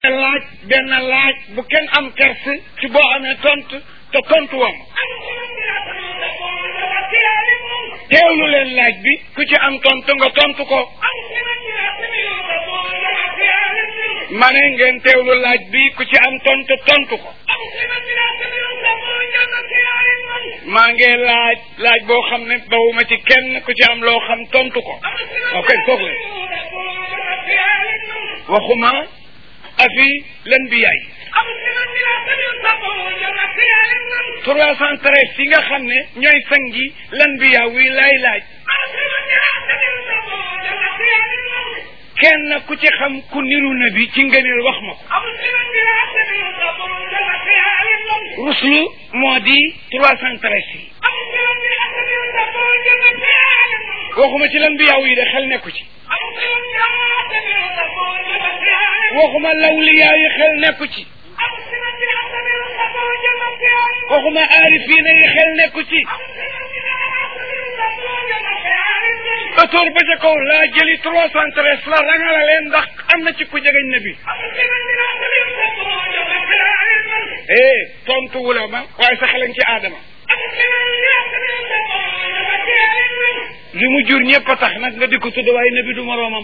laaj benn laaj bu kenn am kersi ci boo amee tontu te tontu woon teewlu leen laaj bi ku ci am tontu nga tontu ko ma ne ngeen teewlu laaj bi ku ci am tontu tontu ko maa ngi laaj laaj boo xam ne bawuma ci kenn ku ci am loo xam tontu ko ok toog leen waxuma afi len bi yaay trois cent treize yi nga xam ne ñooy sangi lan bi yaa wi laay laaj kenn ku ci xam ku niru na bi ci ngëneel wax ma ko ruslu moo di trois cent treize yi waxuma ci lan bi yaaw yi de xel nekku ci waxuma lawliyaa yi xel nekku ci waxuma aarifiina yi xel nekku ci atoor ba ca kaw laa jëli trois cent treize la rangala leen ndax am na ci ku jegeñ na bi eh tontu wula ma waaye sa xelañ ci aadama li mu jur ñëpp a tax nag nga di ko tudd waaye nabi du moroomam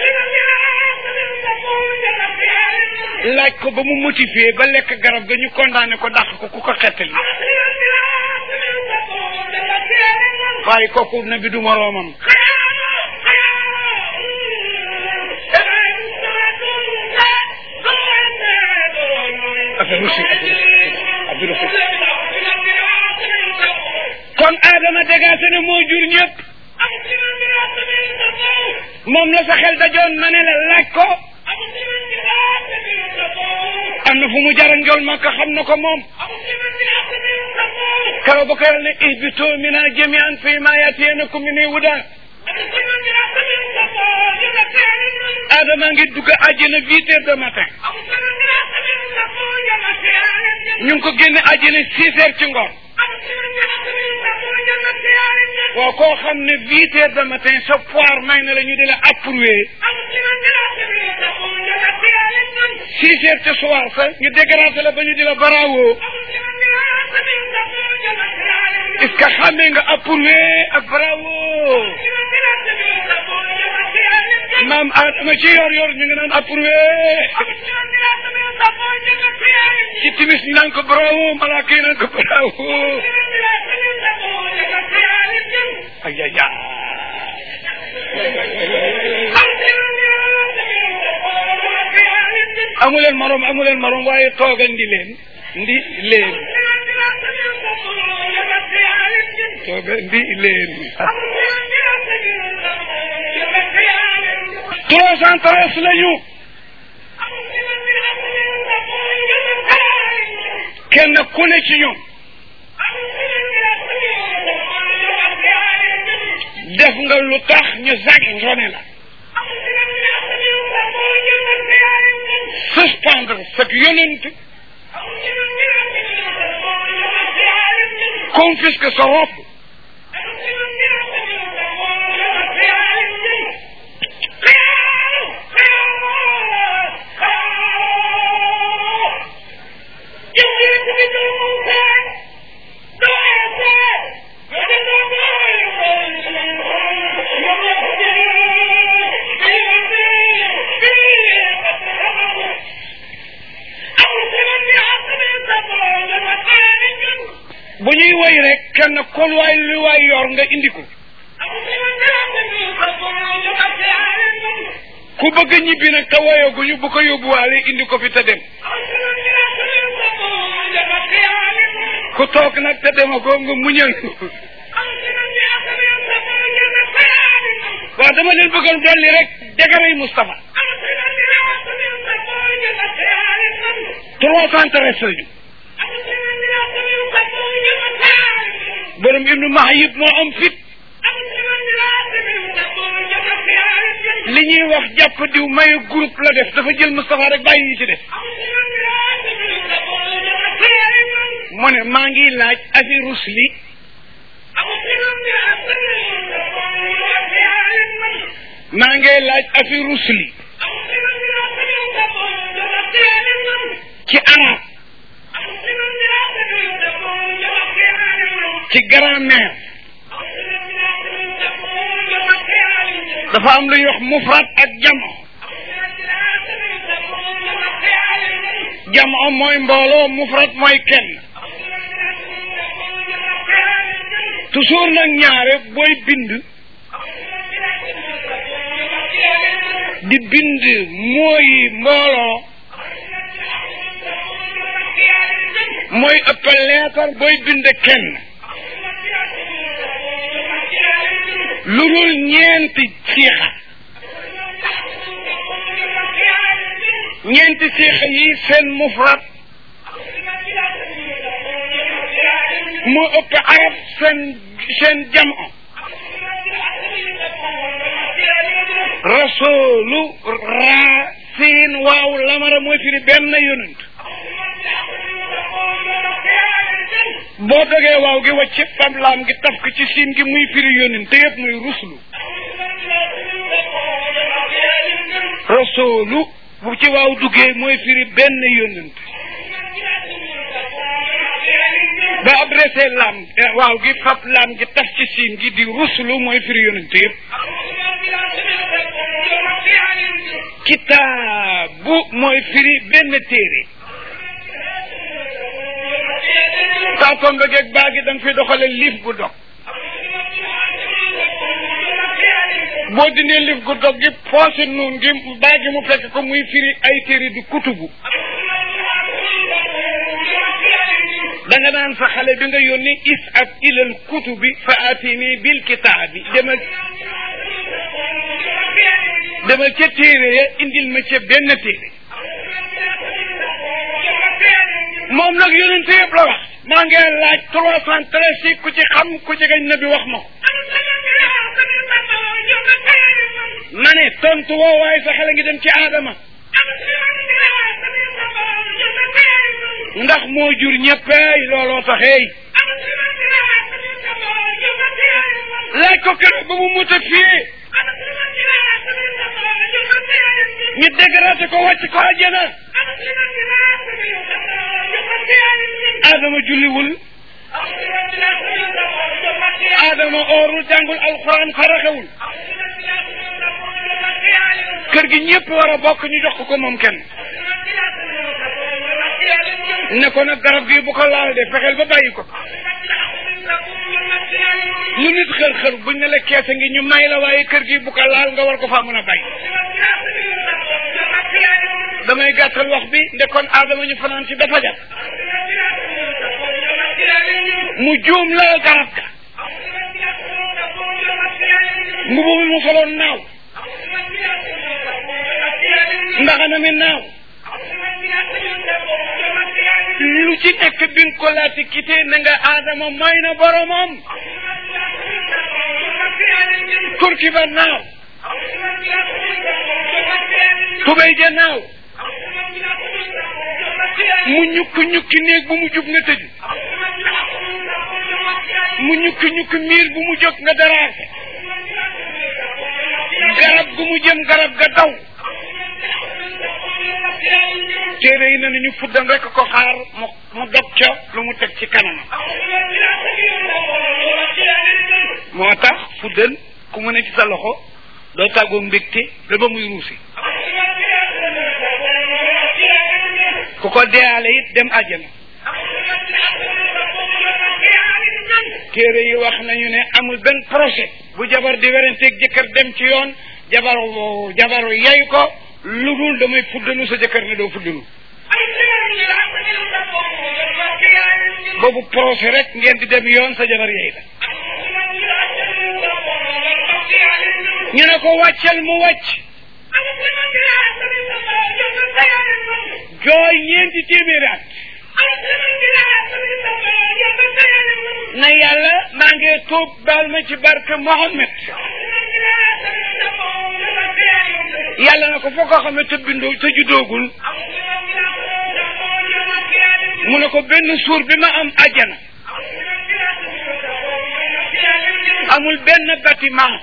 laaj ko ba mu motivé ba lekk garab ga ñu condamné ko dàq ko ku ko xettali waaye kooku nabi du moroomam kon Adama dégagé ne moo jur ñëpp moom la sa xel dajoon ma ne la laaj ko am na fu mu jara njool ma ko xam na ko moom karo ba ko yàlla ne ihbitu mina jamian fi ma yatiyannakum min huda Adama ngi dugg àjjana huit heures de matin ñu ngi ko génne àjjana six heures ci ngoon waaw koo xam ne huit heures de matin sa poire may na la ñu di la approuvé six heures ci soir sa ñu dégracé la ba ñu di la bravo est-ce que xamee nga approuvé ak bravo maam Adama ci yor yor ñu ngi naan approuvé ci timis ñu naan ko bravo malaaka yi naan ko bravo ay ay ay amuleen morom amuleen morom waaye tooga ndi leen ndi leen tooga ndi leen trois cent treize lañu kenn ku ne ci ñoom def nga lu tax ñu zag ngone la suspendre sa yonent confisque sa robe bu ñuy woy rek kenn kon waay lu waay yor nga indi ko ku bëgg ñibbi nag te woyoguñu bu ko yóbbuwaale indi ko fi te dem ku toog nag te dema ko nga muñal waaw dama leen bëggoon dolli rek dégaray Moustapha trois cent treize lañu borom ibnu mahayib moo am fit li ñuy wax jàpp diw mayu groupe la def dafa jël Moustapha rek bàyyi ñi ci def mu ne maa ngi laaj afi rusli maa ngi laaj afi rusli ci arab ci grammaire dafa am lu ñuy wax mufrad ak jamo jamo mooy mbooloo mufrad mooy kenn toujours nag ñaare booy bind di bind mooy mbooloo mooy ëpp leetar booy bind kenn lu dul ñeenti siixa ñeenti siixa yi seen mufrad moo ëpp arab seen seen jamo rasulu raa siin waaw lamara mooy firi benn yonent boo dogee waaw gi wàcc fam laam gi taf ko ci siin gi muy firi yonent te yëpp muy ruslu rasulu bu ci waaw duggee mooy firi benn yonent ba adressé laam waaw gi fab laam gi taf ci siin gi di ruslu mooy firi yonent yëpp kitaabu mooy firi benn téere taatom ba geeg baa gi da nga fi doxale liif gu dog boo dindee liif gu dog gi poose nuun gi baa gi mu fekk ko muy firi ay téere di kutubu da nga naan sa xale bi nga yónni is ak ilal kutubi fa atini bil kitaabi demal demal ca téere ya indil ma ca benn téere moom nag yonente yëpp la wax maa ngi laaj trois cent treize yi ku ci xam ku ci gañ na bi wax ma ko ma ne tontu woo waaye sa xale ngi dem ci aadama ndax moo jur ñëppeey looloo taxeey laaj ko keroog ba mu muta fii ñu dégraté ko wàcc ko àjjana Adama julliwul Adama oorul jàngul alxuraan faraxewul kër gi ñëpp war a bokk ñu jox ko moom kenn ne ko nag garab gi bu ko laal de fexeel ba bàyyi ko lu nit xër-xër buñ ne la keese ngi ñu may la waaye kër gi bu ko laal nga war ko faa mën a bàyyi damay gàttal wax bi ndekoon Adama ñu fanaan ci dafa jàpp mu juum la garab ga mbubu mi mu soloon naaw ndaxana mi naaw lu ci nekk bi nga ko laati quitté na nga Adama mooy na boromam turki ba naaw tubéy ja naaw mu ñukki ñukki néeg bu mu jub nga tëju mu ñukki ñukki miir bu mu jóg nga daraase garab gu mu jëm garab ga daw téere yi ne nañu fuddan rek ko xaar mu mu dog ca lu mu teg ci kanamam moo tax fuddan ku mu ne ci sa loxo doo tàggoo mbégte ba ba muy ruusi ku ko deyaale it dem àjjana téere yi wax nañu ne amul benn projet bu jabar di werenteeg jëkkër dem ci yoon jabaru jabaru yey ko lu dul damay fuddanu sa jëkkër ne doo fuddanu boobu projet rek ngeen di dem yoon sa jabar yey la ñu ne ko wàccal mu wàcc jooy ñeenti téeméeri at na yàlla maa ngi tuub baal ma ci barke Mohammed yàlla na ko foo ko xamee te bindoo te juddoogul mu ne ko benn suur bi ma am àjjana amul benn bâtiment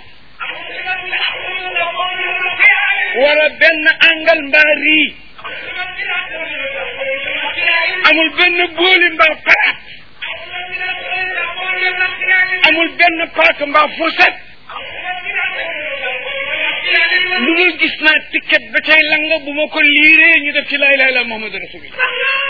wala benn angal mbaa rii amul benn booli mbaa paraat amul benn paaka mbaa fourchette lu dul gis naa ticket ba cay langa bu ma ko liiree ñu def ci laa ilaaha illa Muhammadu rasulullah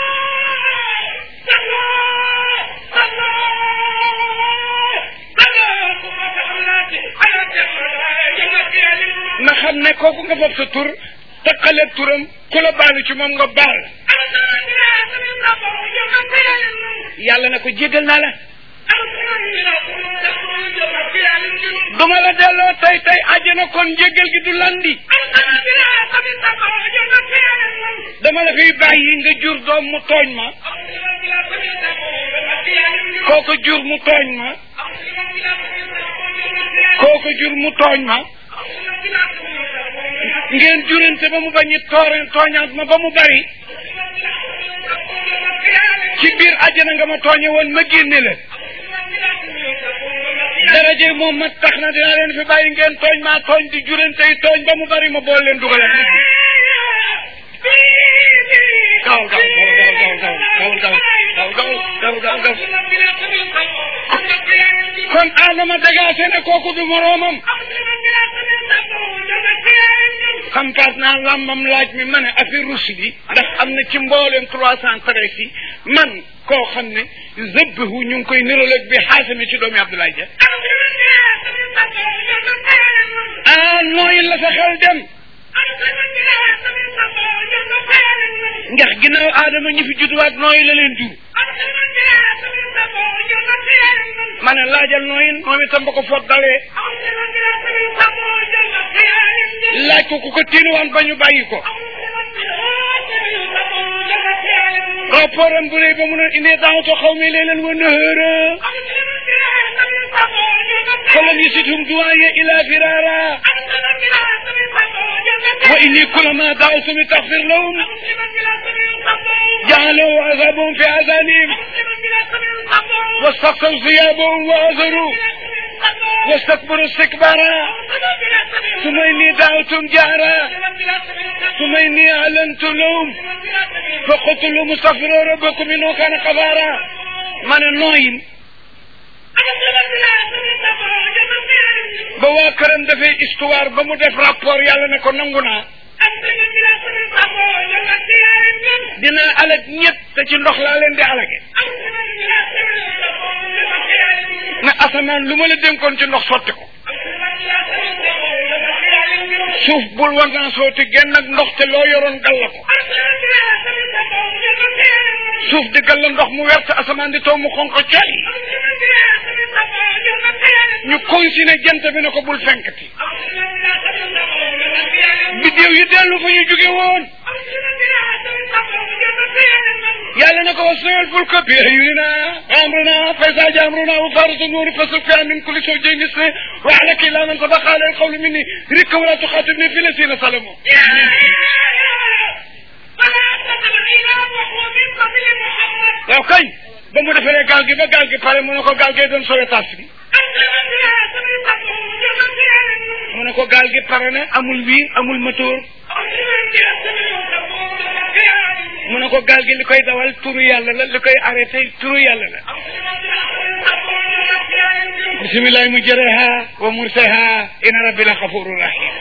ma xam ne kooku nga fab sa tur taqale turam ku la baalu ci moom nga baal yàlla na ko jéggal naa la duma la delloo tey tey àjjana kon njéggal gi du landi dama la fiy bàyyi nga jur doom mu tooñ ma kooku jur mu tooñ ma kooku jur mu tooñ ma ngeen jurante ba mu bañi toore tooñaat ma ba mu bari ci biir àjjana nga ma tooñe woon ma génne la daraje moom ma tax na dinaa leen fi bàyyi ngeen tooñ maa tooñ di jurante yi tooñ ba mu bari ma bool leen dugaleen gaw gaw gaw gaw gaw gaw gaw gaw gaw kon Adama dagaase ne kooku du moroomam xam kaas naa làmbam laaj mi ma ne affaire russe bi ndax am na ci mbooleem trois cent treize yi man koo xam ne zëbbihu ñu ngi koy nirologue bi xaasami ci doomi Abdoulaye Dia ah nooyin la sa xel dem ndax ginnaaw aadama ñi fi judduwaat nooyi la leen jur ma ne laajal nooyin moom itam ba ko foot dalee laaj ko ku ko tiinuwaan ba ñu bàyyi ko rapport bu rëy ba mu noon indee daawto xaw mi leelan wa nëhëra falam yasitum duwaaye ila firara wa inni kulama daawtum taxfir lahum jaaloo azabahum fi azanihim واستقصوا ثيابهم وعذروا واستكبروا استكبارا ثم إني دعوتهم جهرا ثم إني أعلنت لهم فقلت لهم استغفروا ربكم إنه كان غفارا من النوين ba waa këram dafay histoire ba mu def rapport yàlla ne ko nangu naa dina alag ñëpp te ci ndox laa leen di alage ne asamaan lu ma la dénkoon ci ndox sotti ko suuf bul war naa sooti genn ak ndox te loo yoroon galla ko suuf di galla ndox mu wert asamaan di taw mu xonq coy ñu continué jant bi ne ko bul fenkati biddéew yi dellu fa ñu jóge woon yàlla na ko wasnal fulka bi ayunina amruna fa iza jaa amruna wa farat an-nur fasluk fiha min kulli zawjayn ithnayn wa ahlaka illa man sabaqa alayhi al-qawlu minni rikka wa la tukhatibni fi llazina zalamu waaw kañ ba mu defaree gaal gi ba gaal gi pare mu ne ko gaal gee doon sowe tas bi mu ne ko gaal gi pare na amul wiir amul moteur mu ne ko gaal gi li koy dawal turu yàlla la li koy arrêté turu yàlla la bisimillahi mujraha wa mursaha inna rabbi la xafuru rahim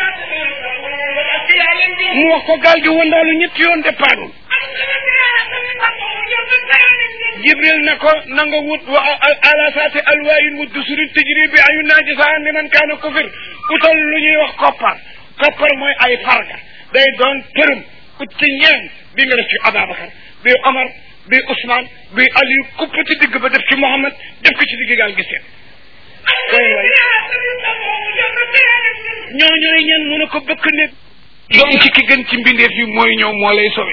mu wax ko gaal gi wandaalu ñetti yoon départul jibril ne ko na nga wut wa ala saati alwaayin wa dusuri tijri bi ayu naajisaan li man kaana kufir utal lu ñuy wax koppar koppar mooy ay farga day doon përëm ut ci ñeen bi nga def ci Ababacar bi Omar bi Ousmane bi Aliou kupp ci digg ba def ci Mohammed def ko ci digg gaal gi seen ñooñooy ñeen mu ne ko bëkk ne doom ci ki gën ci mbindeef yi mooy ñëw moo lay sowe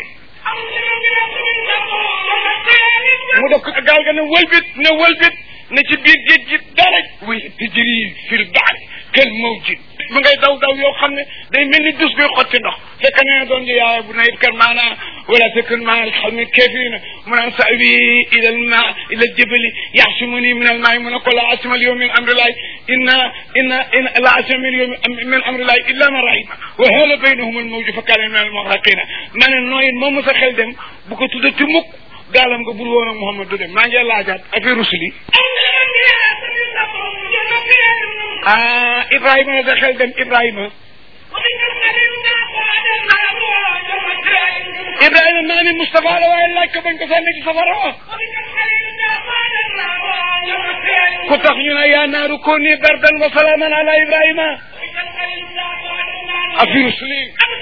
mu def ko gaal ga ne wëlbit ne wëlbit ne ci biir géej gi dara way tijri fil baari kel mawjid mu ngay daw daw yoo xam ne day mel ni dus bi xotti ndox fekk ne doon yaay bu nay kër maana wala takun maa alxawmi kafirina mu naan sawi ila alma ila aljabali yaxsumuni min almaai mu ne ko la asima alyawm min amrillahi inna inna inna la asima min yawm min amrillahi illa man rahima wa hala baynahum almawju fa kaana min almugraqina ma ne nooyin moom sa xel dem bu ko tuddati mukk gaalam nga bur woon ak Muhammad du dem maa ngi laajaat affaire rusuli ah Ibrahima la sa xel dem Ibrahima Ibrahima maa ni Moustapha la waaye laaj ko bañ ko sànni ci safara wa ku tax ñu ne yaa naaru kooni bardan wa salaaman ala Ibrahima afi rusuli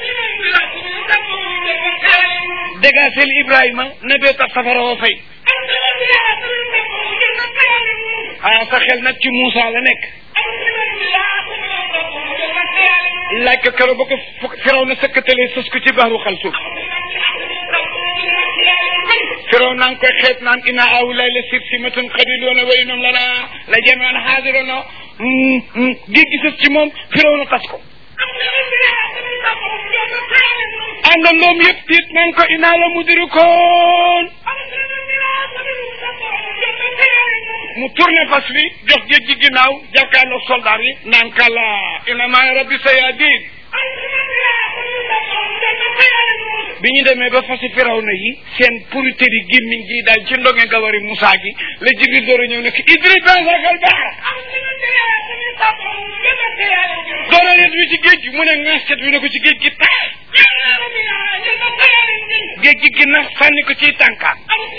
dégasel Ibrahima na bee tax safara wa fay ah sa xel nag ci Moussa la nekk laaj ko keroog ba ko firaw na sëkkatalee sës ko ci baaru xalsuuf firaw naa ngi koy xeet naan ina awlay la sirsimatun xadiloona wa inum lana la jamian xaadiroona géej gi sës ci moom firaw na tas ko àndandoom yëpp tiit naan ko ina la mudirikoon mu tourné fas wi jox géej gi ginnaaw jàkkaarloog soldaar yi naan kala ina maa rabbi sayadin bi ñu demee ba fasi firaw na yi seen pourriteri gémmiñ gi daal ci ndonge gawari Moussa gi la Jibril door a ñëw nekk idri pensakal baax doora leen wi ci géej gi mu ne ŋaaskat wi ne ko ci géej gi tax géej gi ginna sànni ko ciy tànkaan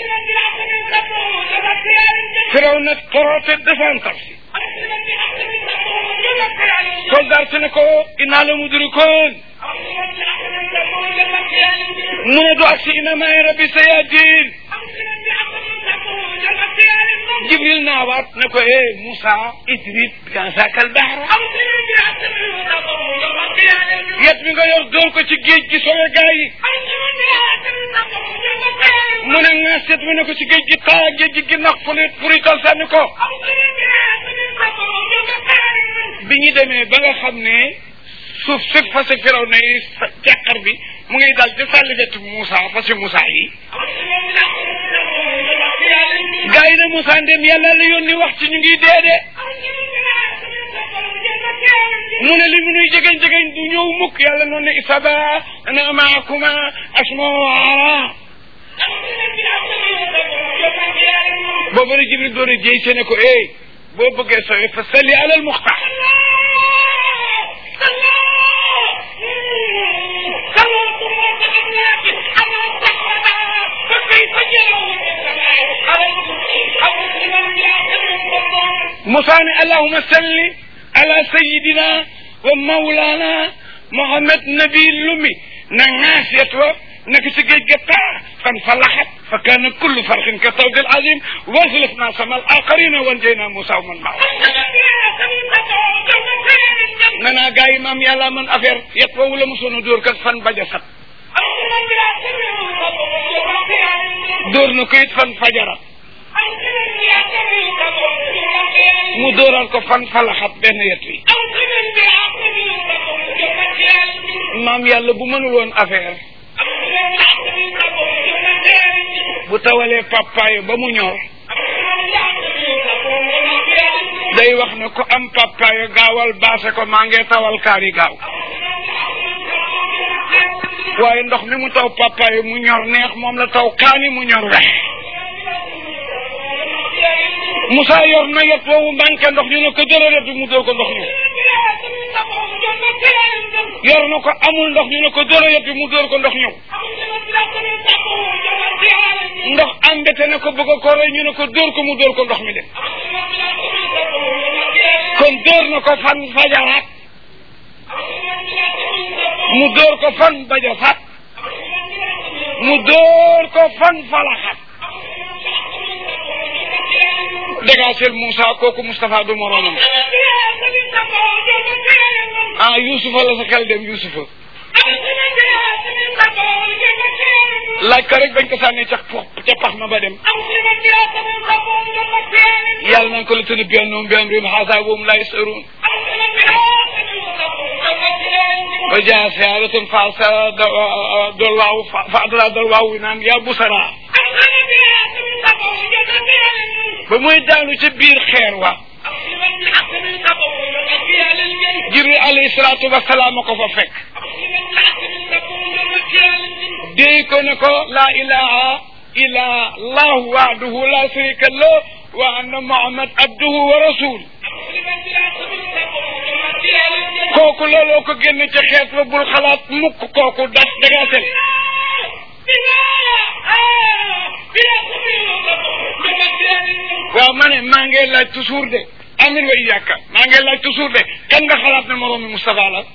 firaw na toroote defantal si soldat si ne ko inaa la mudrikoon mu ne du agsi ina maay rabbi sayadin jibril naawaat ne ko eh Moussa idrib biansakal bahra yet mi nga yor door ko ci géej gi sowe gaa yi mu ne nga seet mu ne ko ci géej gi taa géej gi ginnax puri purital sànni ko bi ñu demee ba nga xam ne suuf si fase firaw na yi ceqar bi mu ngi dal ci sàlli wetu Moussa fase Moussa yi gaa yi ne Moussa ndem yàlla la yónni wax ci ñu ngi dee de mu ne li mu nuy jegeñ jegeñ du ñëw mukk yàlla noonu ne isaba ana maakuma asma ara boobu la Jibril door a jéy sene ko eh boo bëggee sowe fa salli alal muxtaar Moussa ne allahuma salli ala sayidina wa mawlana Mohamed nabi lumi na ŋaasiyat wa nekk ci géej ga taa fan fa laxat fa kaana kullu farxin ka tawdi al azim waslafna sama al aqarina wan jeyna Moussa man maa nee naa gars yi maam yàlla man affaire yet woowu la mosoon a dóor kat fan baja sat dóor na ko it fan fajara mu dóoral ko fan falaxat benn yet wi maam yàlla bu mënul woon affaire bu tawalee papayo ba mu ñor day wax ne ko am papayo gaawal baase ko maa ngee tawal kaari gaaw waaye ndox mi mu taw papayo mu ñor neex moom la taw kaani mu ñor wex Moussa yor na yet woowu manqué ndox ñu ne ko jëlale mu dóor ko ndox ñu yor na ko amul ndox ñu ne ko jëlale mu dóor ko ndox ñëw ndox ambete ne ko bëgg a ko rey ñu ne ko dóor ko mu dóor ko ndox mi dem kon dóor na ko fan fajaraat mu dóor ko fan bajasat mu dóor ko fan falaxat dégaasel Moussa kooku Moustapha du moroomam ah Youssoufa la sa xel dem Youssoufa laaj ko rek bañ ko sànnee ca ca pax ma ba dem yàlla nañ ko la tënk bi annoom bi am rim xaasa woom laa yasaruun ba jaa siyaaratun fa sa dol waaw fa adra dol waaw wi naan yaa busara ba muy daanu ca biir xeer wa jibril alayhi salaatu wasalaam ko fa fekk déy ko ne ko laa ilaha ilaha allahu wahdahu la sharika lahu wa anna muhammad abduhu wa rasul kooku looloo ko génne ca xeet ba bul xalaat mukk kooku das dagaasel waaw ma ne maa ngi laaj toujours de amin wa iyaka maa ngi laaj toujours de kan nga xalaat ne moroomi Moustapha la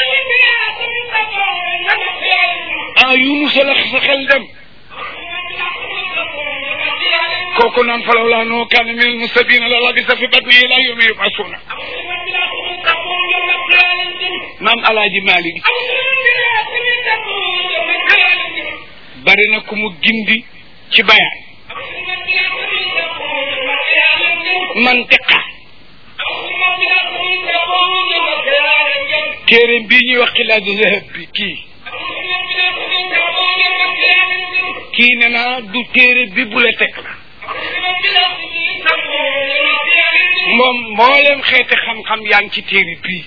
ah Yunus la sa xel dem kooku naan falaw laa noo kaana min almustabina la labisa fi batni ila yawmi yub'asuna maam alaaji Malik bari na ku mu gindi ci bayaan mantiqa téere bii ñuy wax xilaadu zahab bi kii kii ne naa du téere bi bu la teg la moom mboolem xeeti xam-xam yaa ngi ci téere bii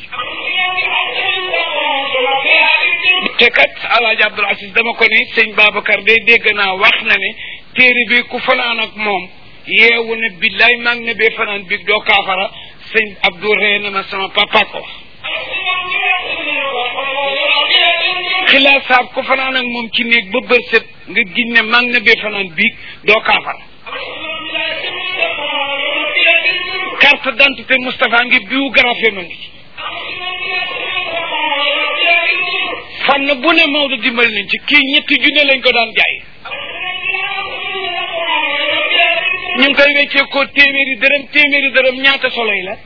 te kat alaaji Abdul Aziz dama ko ni sëñ Babacar day dégg naa wax na ne téere bi ku fanaan ak moom yeewu ne billaay maa ngi ne bee fanaan bi doo kaafara sëñ Abdou ree na ma sama papa ko wax xilaat saab ku fanaan ak moom ci néeg ba bër set nga gis ne maa ngi ne bee fanaan biig doo kaafara carte d'identité Moustapha ngi biographie ma ngi ci fànn bu ne Maodo dimbali nañ ci kii ñetti junne lañ ko daan jaay ñu ngi koy weccee ko téeméeri dërëm téeméeri dërëm ñaata soloy la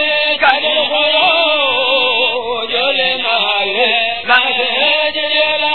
Bye.